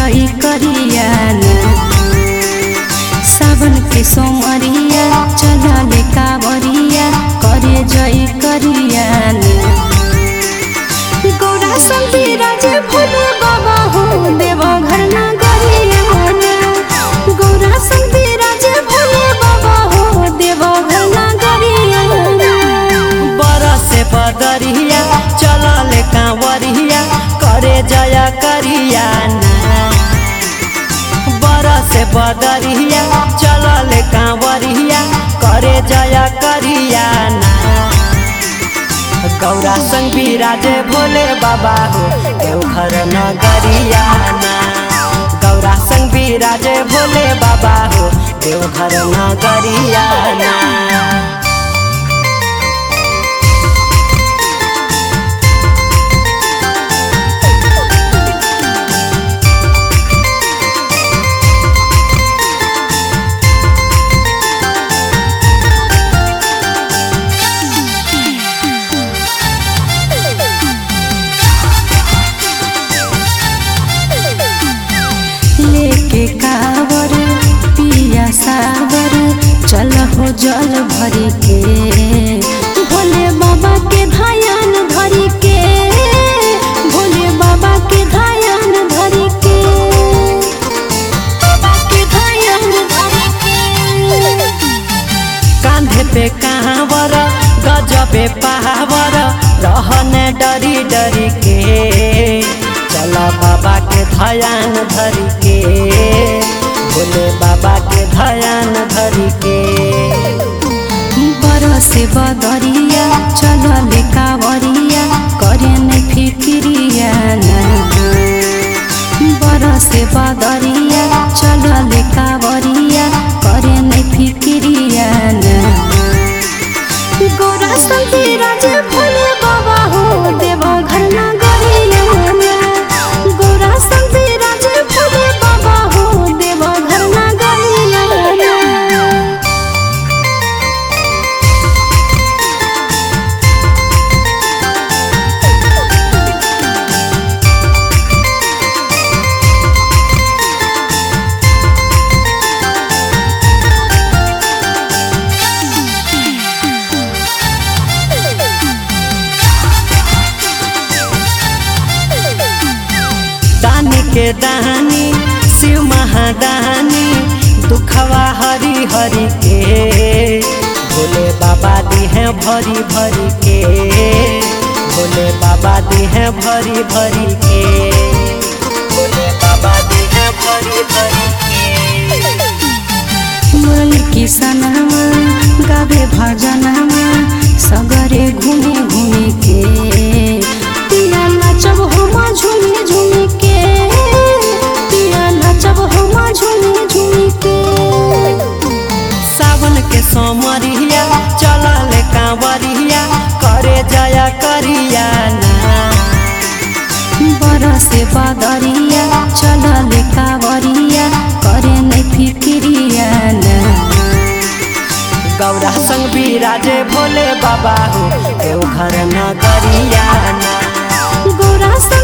जई करिया सावन के सोमरिया चलले कावरिया करे जई करिया गौरा संती राजे भोले बाबा हो देव घर ना गरिया गौरा संती राजे भोले बाबा हो देव घर ना गरिया बरसे बदरिया चलल कांवरिया करे जया करिया ना बरसे बदरिया चलल कांवरिया करे जया करिया ना गौरा संग विराजे भोले बाबा हो देवघर नगरिया ना गौरा संग विराजे भोले बाबा हो देवघर नगरिया ना लेके कावर पिया सावर चल हो जल भरी के भोले बाबा के धायन धरी के भोले बाबा के धायन धरी के बाबा के धायन धरी के कांधे पे कांवर गजबे पहावर रहने डरी डरी के चला बाबा के धयान धरी के भोले बाबा के धयान धरी के बरसे बदरिया चलले कावरिया करे नै फिक्रिया बरसे बदरिया चलले कावरिया करे नै फिक्रिया गौरा संती राजे भोले बाबा हो देव घर ना गरिया गौरा संती राजे भोले बाबा हो देव घर ना गरिया दानी के दानी शिव महादानी दुखवा हरी हरी के भोले बाबा दी है भरी भरी के भोले बाबा दी है भरी भरी के भोले बाबा दी है भरी भरी के मुरली किसनमा गावे भजनमा सगरे घुमे घुमे के पिया नाचब हम झुमे झुमे के पिया नाचब हम झुमे झुमे के सावन के सोमरिया चलल कांवरिया करे जया करिया ना बरसे बदरिया चलल कावरिया करे नै फिक्रिया गौरा संग विराजे भोले बाबा हो देवघर नगरिया ना गौरा